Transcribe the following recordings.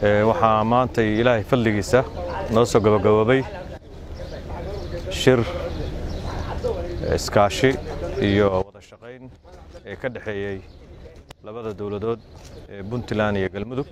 waxaa maantay ilaahay fadligiisa noo soo gabagaboobay shir iskaashi iyo wada shaqayn ee ka dhexeeyey labada dowladood ee puntland iyo galmudug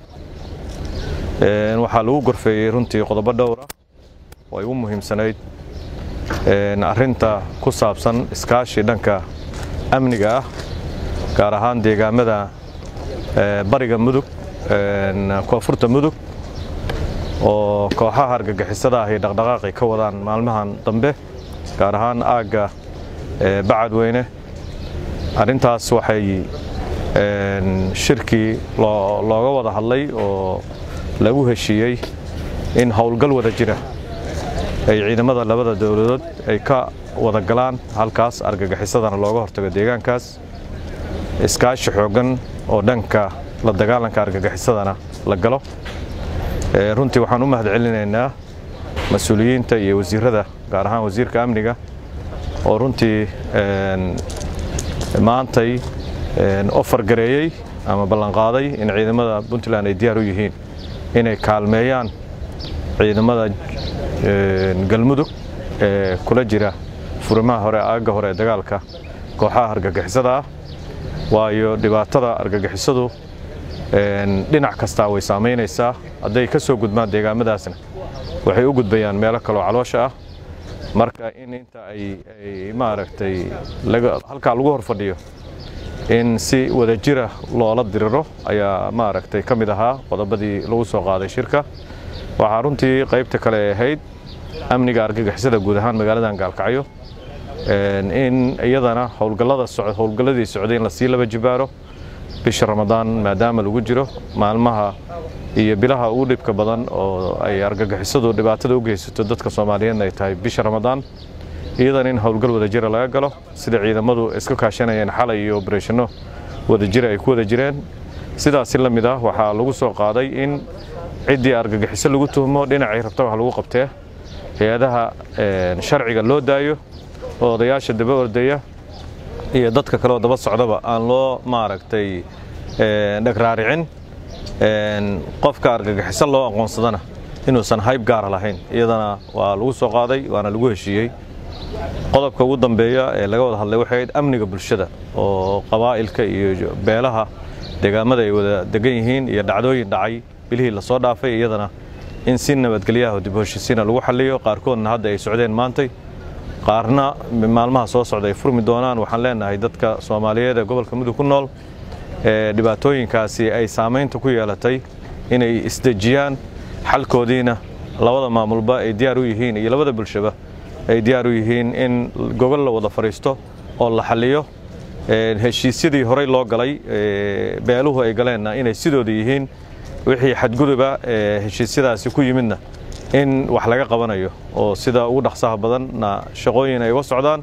waxaa lagu gorfeeyey runtii qodobo dhowra oo ay u muhiimsanayd arrinta ku saabsan iskaashi dhanka amniga ah gaar ahaan deegaamada bariga mudug koonfurta mudug oo kooxaha argagixisada ah ay dhaqdhaqaaqi ka wadaan maalmahan dambe gaar ahaan aagga bacadweyne arrintaas waxay shirkii looga wada hadlay oo lagu heshiiyey in howlgal wada jira ay ciidamada labada dowladood ay ka wada galaan halkaas argagixisadana looga hortago deegaankaas iskaashi xooggan oo dhanka la dagaalanka argagixisadana la galo runtii waxaan u mahad celinaynaa mas-uuliyiinta iyo wasiirada gaar ahaan wasiirka amniga oo runtii maantay ofar gareeyey ama ballanqaaday in ciidamada puntland ay diyaar u yihiin inay kaalmeeyaan ciidamada galmudug ee kula jira furimaha hore aagga hore ee dagaalka kooxaha argagixisada ah waayo dhibaatada argagixisadu dhinac kastaa way saamaynaysaa hadday ka soo gudbaan deegaamadaasna waxay u gudbayaan meelo kaloo caloosha ah marka in inta ay maaragtay halkaa lagu hor fadhiyo in si wadajira loola diriro ayaa maaragtay ka mid ahaa qodobadii lagu soo qaaday shirka waxaa runtii qaybta kale ahayd amniga argagixisada guud ahaan magaaladan gaalkacyo in iyadana howlgallada howlgalladii socday in lasii laba jibaaro bisha ramadaan maadaama lagu jiro maalmaha iyo bilaha ugu dhibka badan oo ay argagixisadu dhibaatada u geysato dadka soomaaliyeedna ay tahay bisha ramadaan iyadan in howlgal wadajira laga galo sida ciidamadu iska kaashanayeen xalay iyo obareshano wadajira ay ku wada jireen sidaasi la mid ah waxaa lagu soo qaaday in ciddii argagixiso lagu tuhmo dhinacay rabta wax lagu qabtee hay-adaha sharciga loo daayo oo odayaasha daba ordaya iyo dadka kaleoo daba socdaba aan loo maaragtay dhagraaricin qofka argagixiso loo aqoonsadana inuusan hayb gaara lahayn iyadana waa lagu soo qaaday waana lagu heshiiyey qodobka ugu dambeeya ee laga wada hadlay waxay ahayd amniga bulshada oo qabaa'ilka iyo beelaha deegaamada ay wada degan yihiin iyo dhacdooyin dhacay bilihii lasoo dhaafay iyadana in si nabadgelyaha dib heshiisiina lagu xalliyo qaarkoodna hadda ay socdeen maantay qaarna maalmaha soo socda ay furmi doonaan waxaan leenahay dadka soomaaliyeed ee gobolka mudug ku nool ee dhibaatooyinkaasi ay saamaynta ku yeelatay inay isdejiyaan xalkoodiina labada maamulba ay diyaar u yihiin iyo labada bulshaba ay diyaar u yihiin in gogol la wada fadhiisto oo la xalliyo heshiisyadii horey loo galay beeluhu ay galeenna inay sidooda yihiin wixii xadguduba ee heshiisyadaasi ku yimidna in wax laga qabanayo oo sida ugu dhaqsaha badanna shaqooyin ay uga socdaan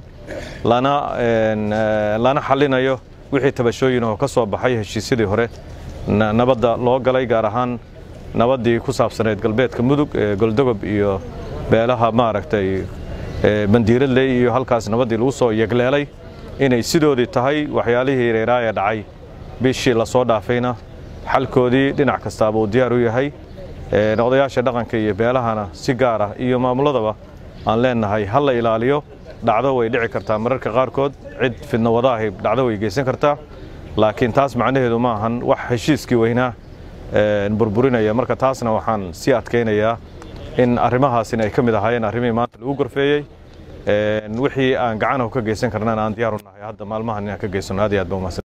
lana xallinayo wixii tabashooyin oo ka soo baxay heshiisyadii hore nabadda loo galay gaar ahaan nabaddii ku saabsaneyd galbeedka mudug ee goldogob iyo beelaha maaragtay bandiiradley iyo halkaas nabaddii lagu soo yegleelay inay sidoodii tahay waxyaalihii reeraaya dhacay bishii lasoo dhaafayna xalkoodii dhinac kastaaba uu diyaar u yahay odayaasha dhaqanka iyo beelahana si gaar ah iyo maamuladaba aan leenahay ha la ilaaliyo dhacdo way dhici kartaa mararka qaarkood cid fidno wadaahi dhacdo way geysan kartaa laakiin taas macnaheedu ma ahan wax heshiiskii weynaa burburinaya marka taasna waxaan sii adkaynayaa in arrimahaasina ay ka mid ahaayeen arrimihii maanta lagu gorfeeyey wixii aan gacanahu ka geysan karnana aan diyaar u nahay hadda maalmahan inaan ka geysano aad iyo aad ba umahadsan